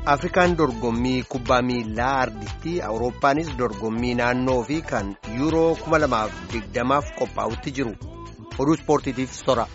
Afrikaan dorgommii kubbaa miilaa ardittii Awurooppaanis dorgommii naannoo fi kan yuuroo 2020f qophaa'utti jiru. Oduu ispoortiitiif sora.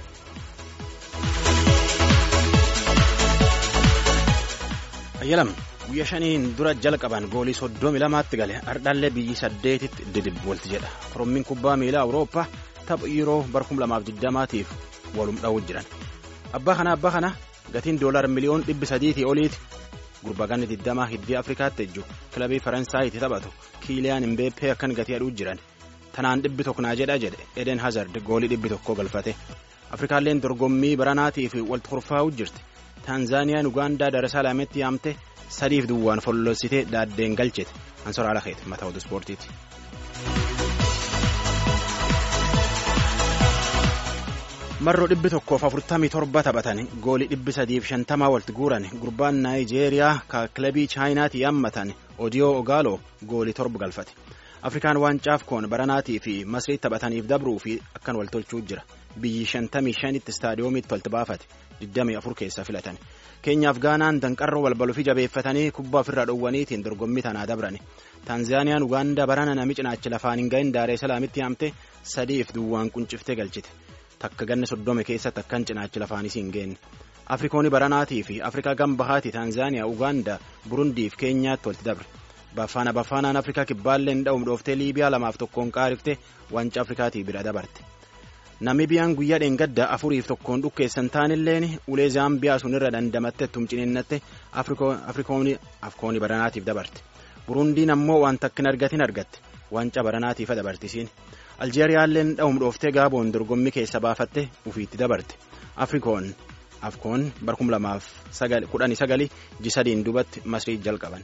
Ayyalam guyyaa shaniin dura jalqaban goolii soddomi lamaatti gale ardaallee biyyi saddeetitti didibboolti jedha. Korommiin kubbaa miilaa Awurooppaa tapha yeroo bara 2020tiif walum dha'uu jiran. Abbaa kana abbaa kana gatiin doolaar miliyoon dhibbi sadiitii oliiti. Gurbaganni digdamaa hiddii Afrikaatti ejju kilabii Faransaayiti taphatu Kiiliyaan Imbeeppee akkan gatii aduu jiran. Tanaan dhibbi tokko naa jedha jedhe Eden Hazard goolii dhibbi tokko galfate. Afrikaalleen dorgommii baranaatiif walitti kurfaa'uu jirti. Taanzaaniyaan Ugaandaa Daresalaamitti yaamte sadiif duwwaan follossitee daaddeen galchite. Ansoraa Lakeeti mataa oduu ispoortiiti. marroo dhibbi tokkoof afurtamii torba taphatan goolii dhibbi sadiif shantamaa walitti guuran gurbaan naayijeeriyaa ka kilabii chaayinaatti yaammatan odiyoo ogaaloo goolii torba galfate afrikaan waancaaf koon baranaatii fi masrii taphataniif dabruu fi akkan wal tolchuu jira biyyi shantamii shanitti istaadiyoomiitti walitti baafate digdamii afur keessaa filatan keenyaaf gaanaan danqarroo balbaluu fi jabeeffatanii kubbaa ofirraa dhowwaniitiin dorgommii tanaa dabran taanzaaniyaan ugaandaa barana nami cinaachi lafaan hin ga'in daaree salaamitti yaamte sadiif duwwaan qunciftee galchite. takka ganna soddome keessatti akkan cinaachi lafaanis hin geenne afrikoonni baranaatii fi afrikaa gambahaati taanzaaniyaa ugaandaa burundii fi keenyaatti walitti dabre bafaana bafaanaan afrikaa kibbaalleen dha'um dhooftee liibiyaa lamaaf tokkoon qaarifte wanca afrikaatii bira dabarte namibiyaan guyyaa dheengadda afuriif tokkoon dhukkeessan taanilleen ulee zaambiyaa sunirra dandamatte tumcininnatte afrikoonni baranaatiif dabarte burundiin ammoo waan takkin argatin argatte wanca baranaatiif dabartisiin. aljeeriyaalleen dha'um dhooftee gaaboon dorgommii keessa baafatte ufiitti dabarte afrikoon afkoon bara kum lamaaf kudhanii sagali jisadiin dubatti masrii jalqaban.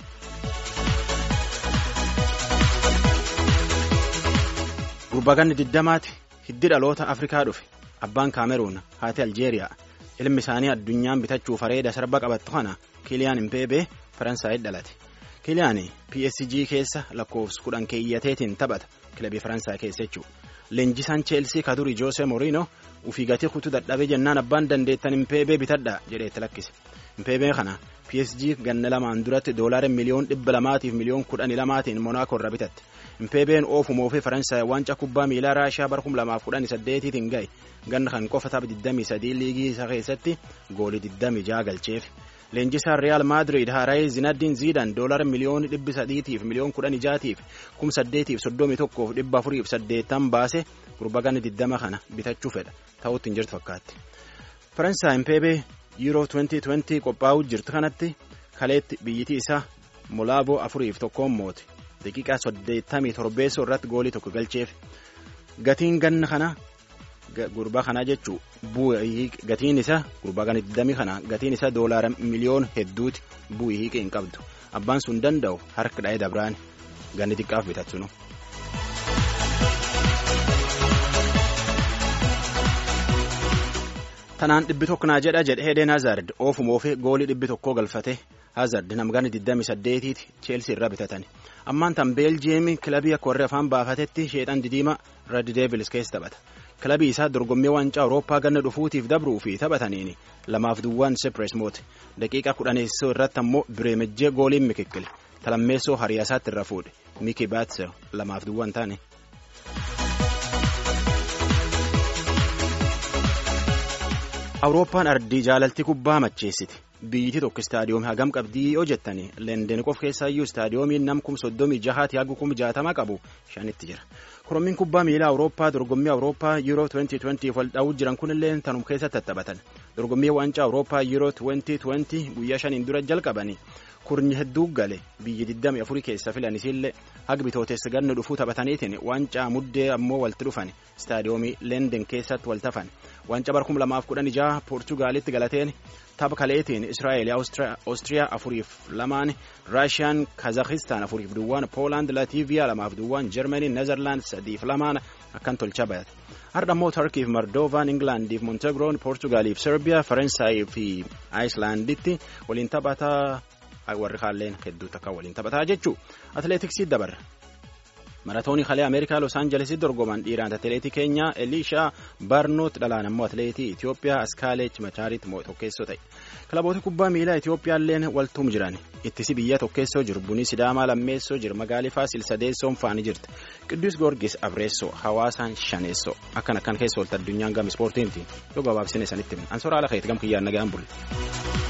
gurbaganni diddamaati hiddi dhaloota afrikaa dhufe abbaan kaameruun haati aljeeriyaa ilmi isaanii addunyaan bitachuuf areeda sarba qabattu kana kiiliyaan impeebee faransaayit dhalate kiiliyaan psg keessa lakkoofsa kudhan keeyyateetiin taphata. kilabii faransaay keessa jechuudha leenjisaan cheelsii kaduri joose moriino ufii gatii kutuu dadhabee jennaan abbaan dandeettan impeebee bitadha jedheetti lakkise impeebee kana psg ganna lamaan duratti doolaara miliyoon dhibba lamaatiif miliyoon kudhanii lamaatiin monaakoo irra bitatte impeebeen oofuma ofii faransaay waancaa kubbaa miilaa raashiyaa bara kum lamaaf kudhanii saddeetiitiin ga'e ganna kan qofa tapha digdamii sadii liigii isaa keessatti goolii digdamii jaha galcheef. leenjisaan real maadrid haaraayee zinaddiin ziidan doolara miliyoon dhibbi sadiitiif miliyoon kudhan ijaatiif kum saddeetiif soddomii tokkoof dhibba afuriif saddeettan baase gurbaganni diddama kana bitachuu fedha ta'utti hin jirtu fakkaatti. faransaay impeebee yuuroo 2020 qophaa'uu jirtu kanatti kaleetti biyyitii isaa molaaboo afuriif tokkoon moote daqiiqaa saddeettamii torbeessoo irratti goolii tokko galcheef gatiin ganna kana. gurbaa kanaa jechuun bu'ii gatiin isaa gurbaa kana 20 kana gatiin isaa doolaara miliyoon hedduuti bu'ii hiiqee hin qabdu abbaan sun danda'u harka dha'ee dabraan ganni xiqqaaf bitachuu tanaan dhibbi tokko naa jedha jedhe Eden Hazard oofuma oofee goolii dhibbi tokkoo galfate Hazard namgana 28tiiti Cheelsii irraa bitatan ammaan tan Beeljiyeemii kilabii akka warri afaan baafatetti sheexan didiima Red Devils keessa taphata. kilabii isaa dorgommii waancaa awurooppaa ganna dhufuutiif dabruu fi taphataniin lamaaf duwwaan sepres moote daqiiqaa kudhaneessoo irratti ammoo bireemejjee gooliin mikikkile talammeessoo hariyaasaatti irra fuudhe miki baatse lamaaf duwwaan taane. awurooppaan ardii jaalaltii kubbaa macheessiti biyyiti tokko istaadiyoomii hagam qabdii yoo jettani leenden qof keessaayyuu istaadiyoomiin nam kum soddomii jahaati hagu kum jaatama qabu shanitti jira. korommiin kubbaa miilaa awurooppaa dorgommii awurooppaa yuuroo 2020 wal dha'uu jiran kunillee tanum keessatti taphatan dorgommii waancaa awurooppaa yuuroo 2020 guyyaa shaniin dura jalqabanii kurni hedduu gale biyyi 24 keessa filanisiillee haga bitooteessa ganna dhufuu taphataniitiin waancaa muddee ammoo walitti dhufan istaadiyoomii leenden keessatti wal tafan waancaa bara 2016 poortugaalitti galateen tapha kaleetiin israa'eel oostiriyaa afuriif lamaan raashiyaan kazakistaan afuriif duwwaan poolaand latiiviyaa lamaaf duwwaan jarmanii nezerlaand sadiif lamaan akkan tolcha bayate har'a immoo tarkiif mardoovaan ingilaandiif montegroon poortugaaliif serbiyaa faransaayii fi aayislaanditti waliin taphataa warri kaalleen hedduu takka waliin taphataa jechuu atileetiksii dabarra maratoonii kalee ameerikaa los aanjelesitti dorgoman dhiiraan atileetii keenyaa eliishaa barnoot dhalaan ammoo atileetii itiyoophiyaa askaaleech machaariitti tokkeessoo ta'e kilaboota kubbaa miilaa itiyoophiyaalleen waltuum jiran ittisi biyya tokkeessoo jiru bunii sidaamaa lammeessoo jiru magaalii faasil sadeessoon faani jirti qidduus goorgis abreessoo hawaasaan shaneessoo akkan akkan keessa oolta addunyaan gama ispoortiimti yoo gabaabsine sanitti ansoora ala keeti gam kiyyaan nagaan bulle.